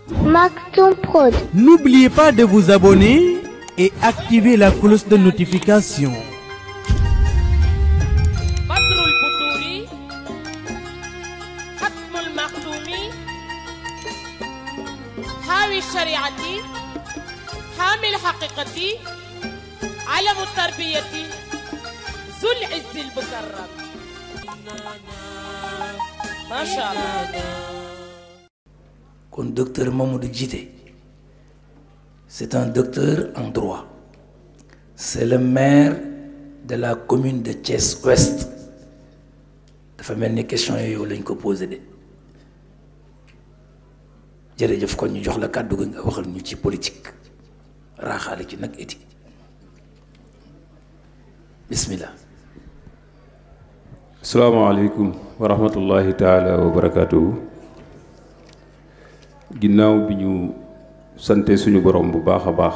Maktoum Prod. N'oubliez pas de vous abonner et activer la cloche de notification. بدر البدور ختم المختوم حاوي الشريعة حامي الحقيقة علم التربية ذو العز المكرم ما شاء الله kon docteur Mamadou Djité c'est un docteur en droit c'est le maire de la commune de Thiès Ouest dafa mel ni question yooyu lañ ko posé de jërëjëf kon ñu jox la kàddu gi nga waxal ñu ci politique raaxaale ci nag éthique bismillah asalaamaaleykum wa rahmatullahi taala wa barakaatuhu ginnaaw bi ñu sante suñu borom bu baax a baax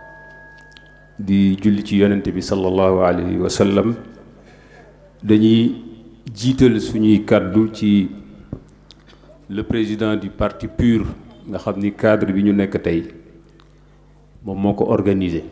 di julli ci yonent bi sallallahu alayhi wa sallam dañuy jiital suñuy kàddu ci le président du parti PUR nga xam ni cadre bi ñu nekk tey moom moo ko organisé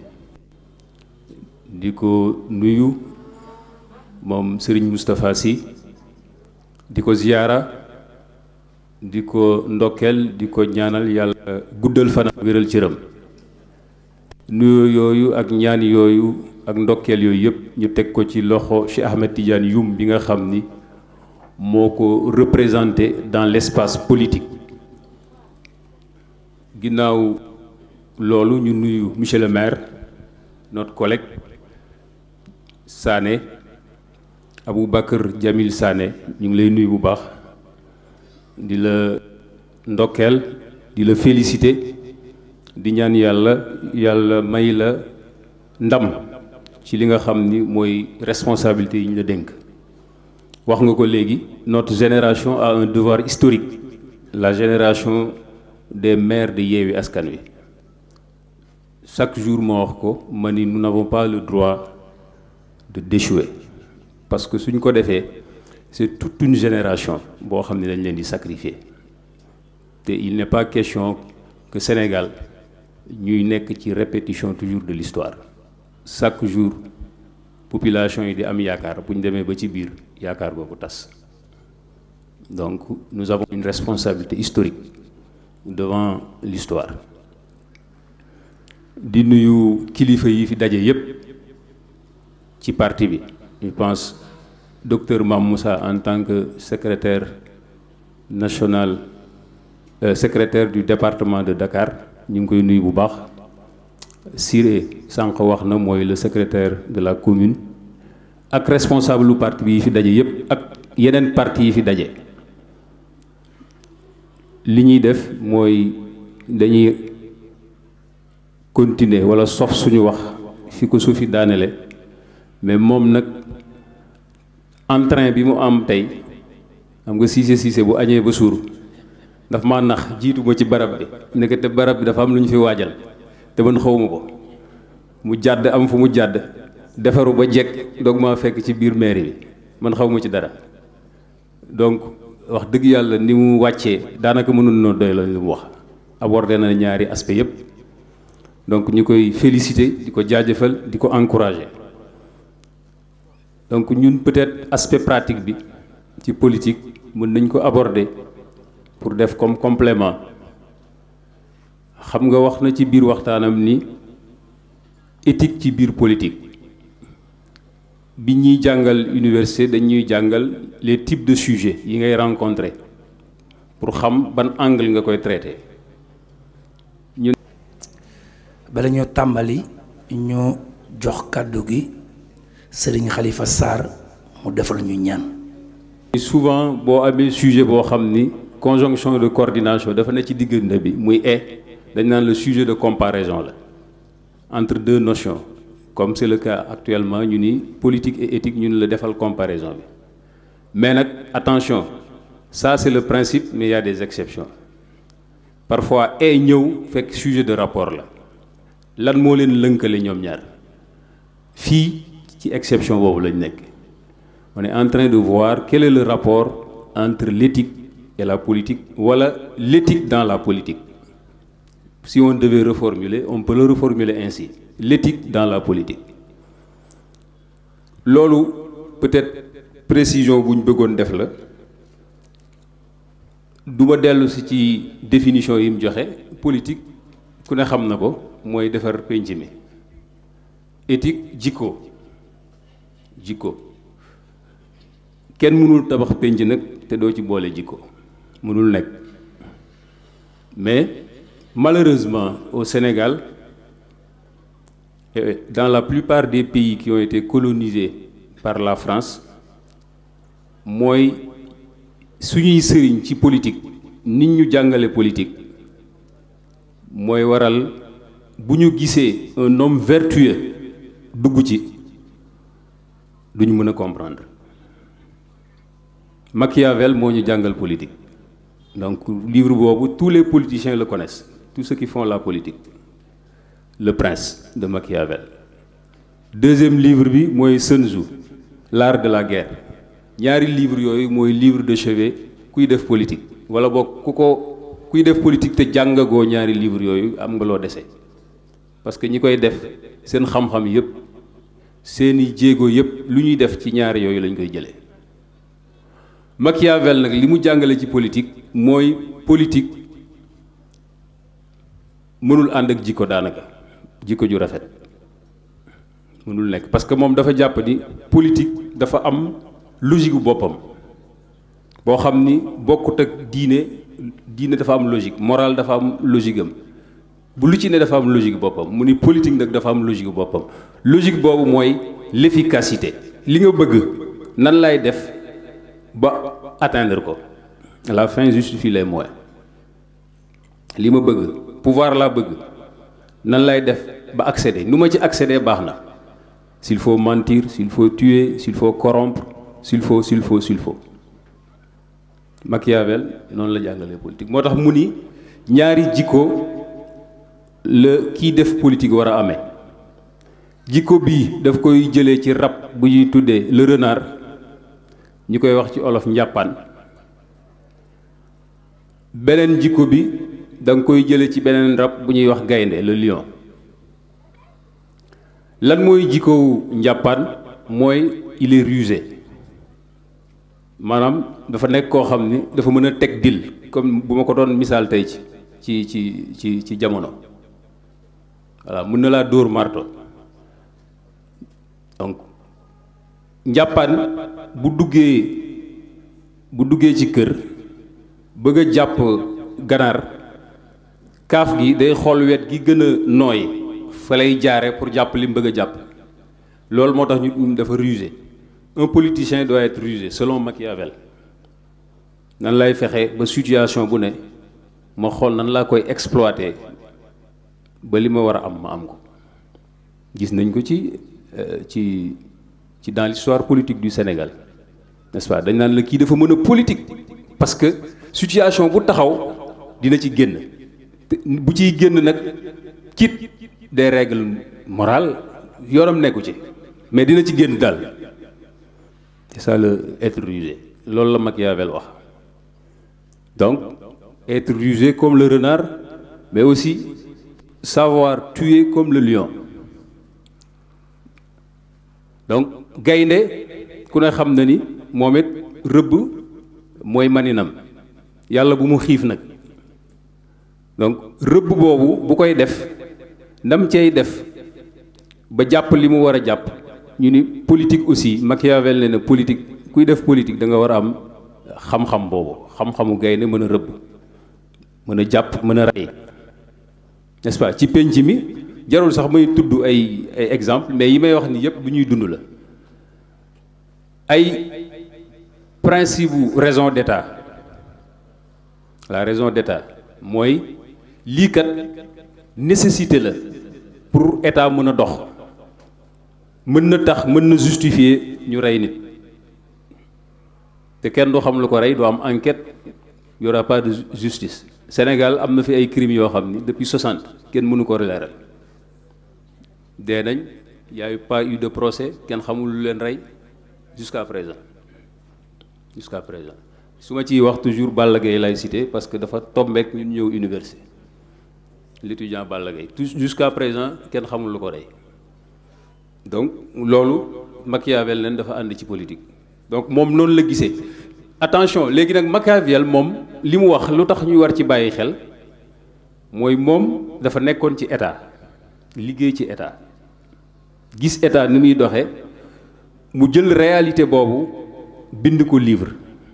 di ko nuyu moom Serigne Moustapha Sy di ko ziyaara di ko ndokkeel di ko ñaanal yàlla guddal fanam wéral cëram nuyu yooyu ak ñaan yooyu ak ndokkeel yooyu yëpp ñu teg ko ci loxo Cheikh Ahmed Tidiane Youm bi nga xam ni moo ko représenté dans l'espace politique ginnaaw loolu ñu nuyu monsieur le maire notre collègue Sané Aboubacar Jamil Sané ñu ngi lay nuyu bu baax di la ndokkeel di la féliciter di ñaan yàlla yàlla may la ndam ci li nga xam ni mooy responsabilité yi ñu la dénk wax nga ko léegi notre génération a un devoir historique la génération des maires de Yewwi Askan Wi chaque jour ma wax ko ma ni nous n'avons pas le droit de d'échouer parce que suñ ko defee c'est toute une génération boo xam ne dañ leen di sacrifier te il n'est pas question que Sénégal ñuy nekk ci répétition toujours de l'histoire chaque jour population yi di am yaakaar bu ñu demee ba ci biir yaakaar boobu tas donc nous avons une responsabilité historique devant l'histoire di nuyu kilifa yi fi daje yépp ci parti bi je pense docteur Mam Moussa en tant que secrétaire national euh, secrétaire du département de Dakar ñu ngi koy nuyu bu baax Siré sànq wax na mooy le secrétaire de la commune ak responsable lu parti bi yi fi daje yépp ak yeneen parti yi fi daje li ñuy def mooy dañuy continuer wala sof suñu wax fi ko suufi daanele mais moom nag entrain bi mu am tey xam nga siise siise bu añee ba suur daf ma nax jiitu ma ci barab bi nekk te barab bi dafa am lu ñu fi waajal te man xawma ko mu jàdd am fu mu jàdd defaru ba jekk doog maa fekk ci biir mairie bi man xaw ma ci dara donc wax dëgg yàlla ni mu wàccee daanaka mënul noo doy la li mu wax abordé na ñaari aspect yépp donc ñu koy féliciter di ko jaajëfal di ko encourager donc ñun peut-être aspect pratique bi ci politique mën nañ ko aborder pour def comme complément xam nga wax na ci biir waxtaanam ni éthique ci biir politique bi ñuy jàngal université dañuy jàngal les types de sujets yi ngay rencontrer pour xam ban angle nga koy traiter ñun bala ñoo tàmbali ñu jox kàddu gi Serigne Khalifa Sarr mu defal ñu ñaan souvent boo amee sujet boo xam ni conjonction de coordination dafa ne ci diggante bi muy e dañ naan le sujet de comparaison la entre deux notions comme c'est le cas actuellement ñu ni politique et éthique ñu ni la defal comparaison bi mais nag attention ça c'est le principe mais il y a des exceptions parfois e ñëw fekk sujet de rapport la lan moo leen lënkale ñoom ñaar fii ci exception boobu lañ nekk on est en train de voir quel est le rapport entre l'éthique et la politique wala l'éthique dans la politique si on devait reformuler on peut le reformuler ainsi l'éthique dans la politique loolu peut-être précision bu ñu bëggoon def la du ma dellu si ci définition yi mu joxe politique ku ne xam na ko mooy defar pénc mi éthique jikko jikko kenn mënul tabax pénc nag te doo ci boole jikko mënul nekk mais malheureusement au Sénégal et dans la plupart des pays qui ont été colonisés par la France mooy suñuy sëriñ ci politique nit ñu jàngale politique mooy waral bu ñu gisee un homme vertueux dugg ci duñu mën a comprendre Machiavel moo ñu jàngal politique donc livre boobu tous les politiciens le connaissent tous ceux qui font la politique le prince de Machiavel deuxième livre bi mooy Sun Tzu l'art de la guerre ñaari livre yooyu mooy livre de chevet kuy def politique wala boog ku ko kuy def politique te jàngagoo ñaari livre yooyu am nga loo dese parce que ñi koy def seen xam-xam yépp seeni jéego yépp lu ñuy def ci ñaari yooyu lañ koy jëlee Machiavel nag li mu jàngale ci politique mooy politique mënul ànd ak jikko daanaka jikko ju rafet mënul nekk parce que moom dafa jàpp ni politique dafa am logique bu boppam boo xam ni bokkut ak diine diine dafa am logique morale dafa am logique am bu lu ci ne dafa am logique boppam mu ni politique nag dafa am logique boppam logique boobu mooy l'efficacité li nga bëgg nan lay def ba atteindre ko la fin justifie les moyens li ma bëgg pouvoir laa bëgg nan lay def ba accéder nu ma ci accéder baax na s'il faut mentir s'il faut tuer s'il faut corrompre s'il faut s'il faut s'il faut Machiavel noonu la jàngalee politique moo tax mu ni ñaari jikko la kiy def politique war a amee jikko bii daf koy jëlee ci rab bu ñuy tuddee le renard ñu koy wax ci olof njàppaan beneen jikko bi da nga koy jëlee ci beneen rab bu ñuy wax gaynde le lion lan mooy jikkow njàppaan mooy il est rusé maanaam dafa nekk koo xam ni dafa mën a teg dil comme bu ma ko doon misaal tey ci ci ci ci ci jamono voilà mën na laa dóor marto donc njàppaan bu duggee bu duggee ci kër bëgg a jàpp ganaar kaaf gi day xool wet gi gën a nooy fa lay jaare pour jàpp li mu bëgg a jàpp loolu moo tax ñu dafa rusé un politicien doit être rusé selon Machiavel nan lay fexe ba situation bu ne ma xool nan laa koy exploiter ba li ma war a am ma am ko gis nañ ko ci ci ci dans l'histoire politique du Sénégal n'est-ce pas dañ naan la kii dafa mën a politique parce que situation bu taxaw dina ci génn bu ciy génn nag quitte des règles morales yoonam nekku ci mais dina ci génn daal c'est ça le être rusé loolu la Machiavel wax donc être rusé comme le renard mais aussi savoir tuer comme le lion donc gaynde ku ne xam na ni moom it rëbb mooy maninam yàlla bu mu xiif nag donc rëbb boobu bu koy def ndam cey def ba jàpp li mu war a jàpp ñu ni politique aussi Machiavel ne na politique kuy def politique da nga war a am xam-xam boobu xam-xamu gaynde mën a rëbb mën a jàpp mën a rey n'est-ce pas ci penc mi jarul sax may tudd ay ay exemple mais yi may wax ni yépp du ñuy dund la ay principe bu raison d'état la raison d'état mooy lii kat nécessité la pour état mën a dox mën na tax mën na justifier ñu rey nit te kenn du xam lu ko rey du am enquête y aura pas de justice Sénégal am na fi ay crimes yoo xam ni depuis 60 kenn mënu ko leeral dee nañ y a eu pas eu de procès kenn xamul lu leen rey jusqu'à présent jusqu'à présent su ma ciy wax toujours Balla Gaye lay cité parce que dafa tombeek ñun ñëw université l'étudiant Balla Gaye tout jusqu'à présent kenn xamul lu ko rey donc loolu Machiavel leen dafa ànd ci politique donc moom noonu la gisee attention léegi nag Machiavel moom li mu wax lu tax ñuy war ci bàyyi xel mooy moom dafa nekkoon ci état liggéey ci état gis état ni muy doxee mu jël réalité boobu bind ko livre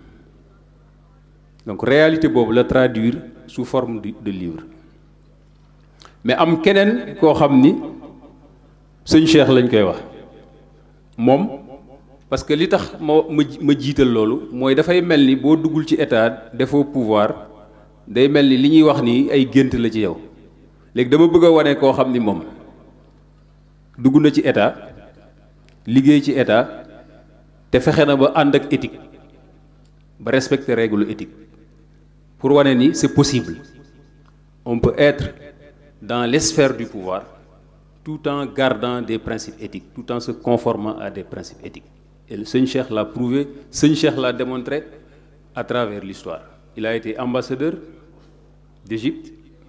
donc réalité boobu la traduire sous forme de de livre mais am keneen koo xam ni sëñ Cheikh lañ koy wax moom parce que li tax ma ma ma jiital loolu mooy dafay mel ni boo duggul ci état defoo pouvoir day mel ni li ñuy wax ni ay gént la ci yow léegi dama bëgg a wane koo xam ni moom dugg na ci état liggéey ci état te fexe na ba ànd ak éthique ba respecter règle éthique pour wane ni c'est possible on peut être dans les sphères du pouvoir tout en gardant des principes éthiques tout en se conformant à des principes éthiques et le Sëñ Cheikh l'a prouvé Sëñ Cheikh l'a démontré à travers l'histoire il a été ambassadeur d'Égypte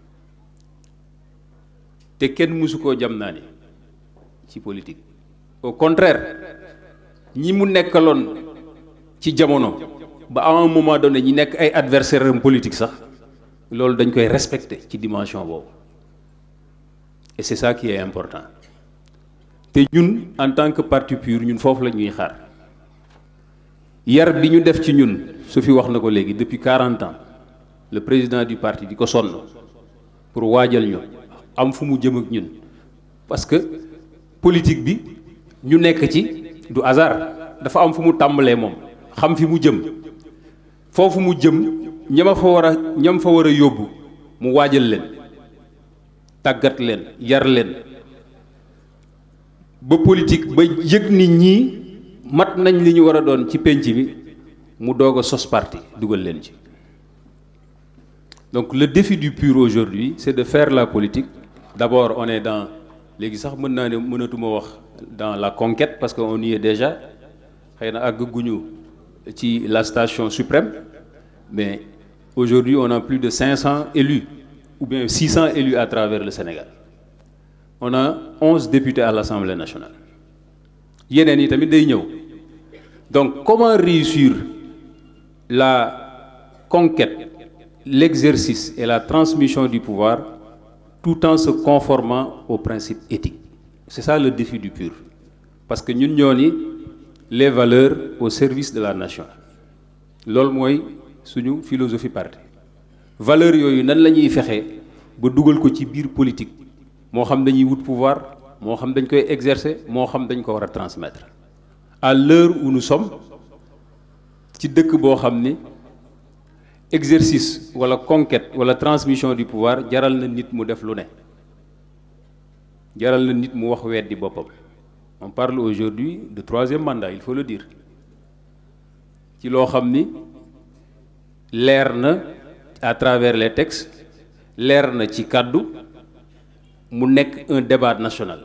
te kenn mësu koo jam naa ni ci politique au contraire ñi mu nekkaloon ci jamono ba à un moment donné ñi nekk ay adversaires am politique sax loolu dañ koy respecter ci dimension boobu et c'est ça qui est important te ñun en tant que parti pur ñun foofu la ñuy xaar yar bi ñu def ci ñun su fi wax na ko léegi depuis 40 ans le président du parti di ko sonn pour waajal ñu am fu mu jëm ak ñun parce que politique bi ñu nekk ci du hasard dafa am fu mu tàmbalee moom xam fi mu jëm foofu mu jëm ñama fa war a ñam fa war a yóbbu mu waajal leen tàggat leen yar leen ba politique ba yëg nit ñi mat nañ li ñu war a doon ci pénc bi mu doog a sos parti dugal leen ci donc le défi du pur aujourd'hui c'est de faire la politique d'abord on est dans léegi sax mën naa ne mënatuma wax dans la conquête parce que on y est déjà xëy na àgguñu ci la station suprême mais aujourd'hui on a plus de 500 élus ou bien 600 élus à travers le Sénégal on a 11 députés à l'Assemblée nationale yeneen yi tamit day ñëw donc comment réussir la conquête l'exercice et la transmission du pouvoir tout en se conformant aux principes éthiques c'est ça le défi du pur parce que ñun ñoo ni les valeurs au service de la nation loolu mooy suñu philosophie parti valeurs yooyu nan la ñuy fexe ba dugal ko ci biir politique moo xam dañuy wut pouvoir moo xam dañ koy exercer moo xam dañ ko war a transmettre à l'heure où nous sommes ci dëkk boo xam ni exercice wala conquête wala transmission du pouvoir jaral na nit mu def lu ne jaral na nit mu wax weddi boppam on parle aujourd'hui de troisième mandat il faut le dire ci loo xam ni leer na à travers les textes leer na ci kàddu mu nekk un débat national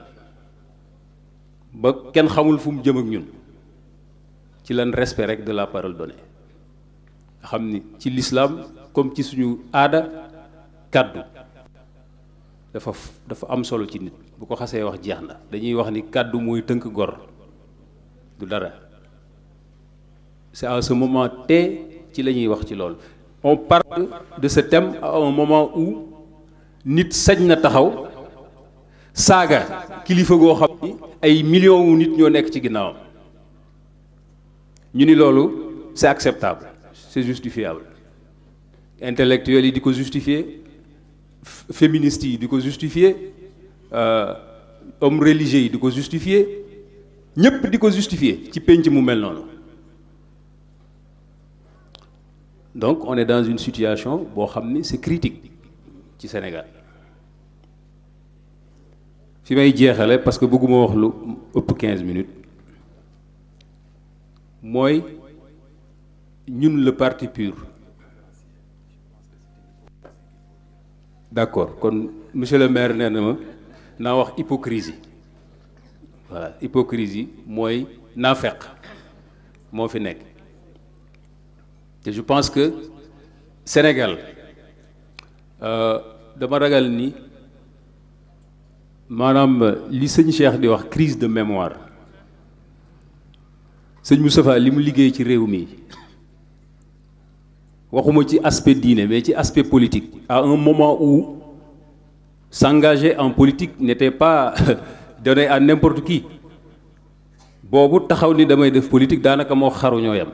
ba kenn xamul fu mu jëm ak ñun ci lan respect rek de la parole donnée nga xam ni ci l'islam comme ci suñu aada kàddu dafa dafa am solo ci nit bu ko xasee wax jeex na dañuy wax ni kàddu mooy tënk gor du dara c'est à ce moment T ci la ñuy wax ci loolu on parle de ce thème à un moment où nit sañ na taxaw saaga kilifa goo xam ni ay millions wu nit ñoo nekk ci ginnaawam ñu ni loolu c'est acceptable c'est justifiable intellectuels yi di ko justifier féministes yi di ko justifier hommes religieux yi di ko justifier ñépp di ko justifier ci pénc mu mel noonu donc on est dans une situation boo xam ni c'est critique ci Sénégal fi may jeexale parce que bëgguma wax lu ëpp 15 minutes mooy ñun le parti pur d'accord kon monsieur le maire nee na ma naa wax hypocrisie voilà hypocrisie mooy naafeq moo fi nekk te je pense que Sénégal dama ragal ni maanaam li sëñ Cheikh di wax crise de mémoire sëñ Moustapha li mu liggéey ci réew mi waxuma ci aspect diine mais ci aspect politique à un moment où s'engager en politique n'était pas donné à n'importe qui boobu taxaw ni damay def politique daanaka moo xaru ñoo yam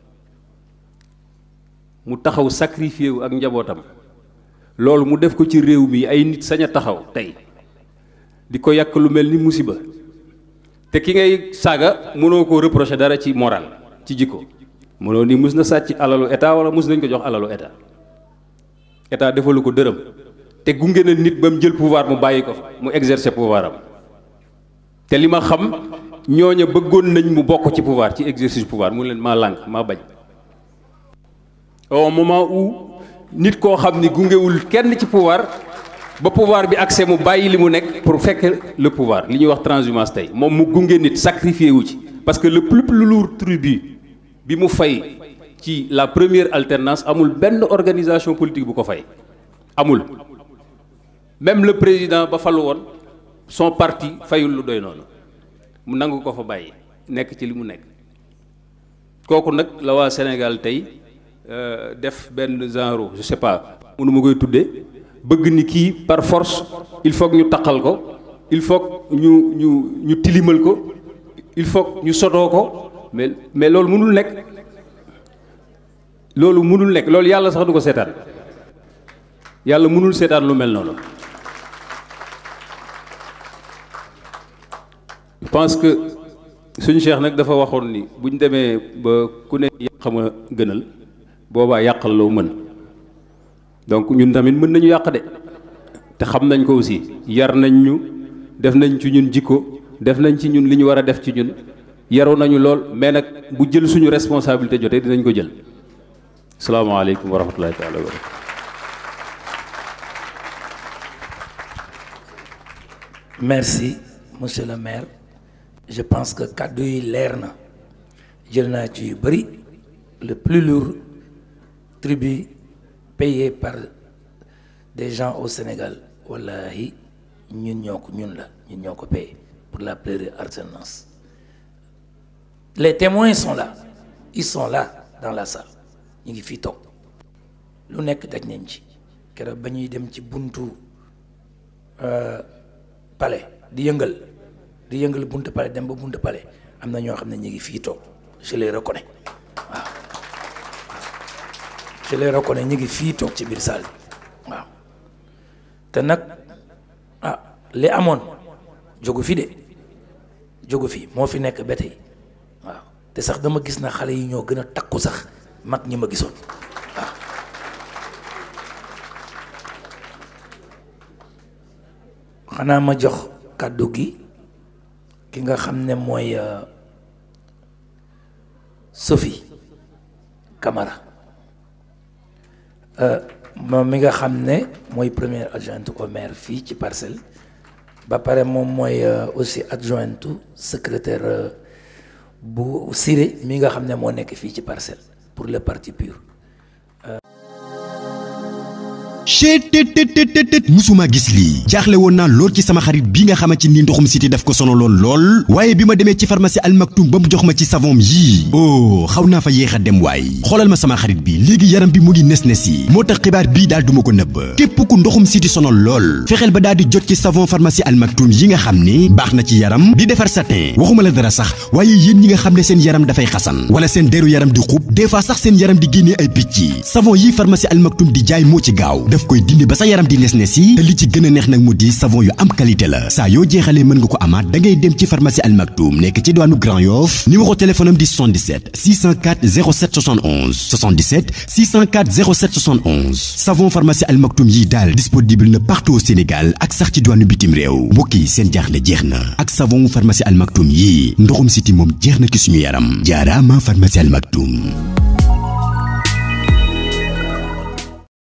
mu taxaw sacrifié wu ak njabootam loolu mu def ko ci réew mi ay nit sañ a taxaw tey di ko yàq lu mel ni musiba te ki ngay saaga mënoo koo reprocher dara ci moral ci jikko mënoo ni mus na sàcc alalu état wala mus nañ ko jox alalu état état defalu ko dërëm te gunge na nit ba mu jël pouvoir mu bàyyi ko mu exercer pouvoir am te li ma xam ñooña bëggoon nañ mu bokk ci pouvoir ci exercice pouvoir mu leen maa lànk maa bañ au moment où nit koo xam ni gungewul kenn ci pouvoir ba pouvoir bi accès mu bàyyi li mu nekk pour fekk le pouvoir li ñuy wax transhumance tey moom mu gunge nit sacrifié wu ci parce que le plus plus lourd tribut bi mu fay ci la première alternance amul benn organisation politique bu ko fay amul même le président ba falu woon son parti fayul lu doy noonu mu nangu ko fa bàyyi nekk ci li mu nekk kooku nag la waa Sénégal tey def benn genre je sais pas mënu ma koy tuddee bëgg ni kii par force il faut que ñu taqal ko il faut que ñu ñu ñu tilimal ko il faut que ñu sotoo ko mais mais loolu mënul nekk loolu mënul nekk loolu yàlla sax du ko seetaan yàlla mënul seetaan lu mel noonu je pense que suñu cheikh nag dafa waxoon ni buñ demee ba ku ne yàq ma gënal boobaa yàqal loo mën donc ñun tamit mën nañu yàq de te xam nañ ko aussi yar nañ ñu def nañ ci ñun jikko def nañ ci ñun li ñu war a def ci ñun yaru nañu lool mais nag bu jël suñu responsabilité jotee dinañ ko jël salaamaaleykum wa rahmatullahi taala wa barakatu merci monsieur le maire je pense que kàddu yi leer na jël naa ci yu bëri le plus lourd tribut payé par des gens au Sénégal wallahi ñun ñoo ko ñun la ñun ñoo ko payé pour la pleine alternance les témoins sont là ils sont là dans la salle ñu ngi fii toog lu nekk daj nañ ci keroog ba ñuy dem ci buntu palais di yëngal di yëngal buntu palais dem ba buntu palais am na ñoo xam ne ñu ngi fii toog je les reconnais waaw je les reconnais ñu ngi fii toog ci biir salle bi waaw te nag ah li amoon jógu fi de jógu fi moo fi nekk ba tey waaw te sax dama gis na xale yi ñoo gën a takku sax mag ñi ma gisoon waaw xanaa ma jox kàddu gi ki nga xam ne mooy Sophie Camara moom mi nga xam ne mooy première adjointe au maire fii ci parcelle ba pare moom mooy aussi adjointe secrétaire bu Siré mi nga xam ne moo nekk fii ci parcelle pour le parti pur chetttt musuma gis lii jaaxle woon naa lool ci sama xarit bi nga xamante ni ndoxum siti daf ko sonaloon lool waaye bi ma demee ci pharmacie Al Maktoum ba mu jox ma ci savon yii oh xaw naa fa yéex a dem waay xoolal ma sama xarit bi léegi yaram bi mu ngi nes nes yi moo tax xibaar bii daal duma ko nëbb képp ku ndoxum siti sonal lool fexeel ba daal di jot ci savon pharmacie Al Maktoum yi nga xam ne baax na ci yaram di defar satin waxuma la dara sax waaye yéen ñi nga xam ne seen yaram dafay xasan wala seen deru yaram di xub des fois sax seen yaram di génnee ay picc savon yi pharmacie Al Maktoum di jaay moo ci gaaw daf koy dindi ba sa yaram di nes nes yi te li ci gën a neex nag mu di savon yu am qualité la saa yoo jeexalee mën nga ko amaat da ngay dem ci pharmacie Al Maktoum nekk ci diwaanu Grand Yoff numéro téléphone am di 77 604 07 71 77 604 07 71 savon pharmacie Al Maktoum yi daal disponible na partout au Sénégal ak sax ci diwaanu bitim réew mbokk yi seen jaaxle jeex na ak savon pharmacie Al Maktoum yi ndoxum siti moom jeex na ci suñu yaram jaaraama pharmacie Al Maktoum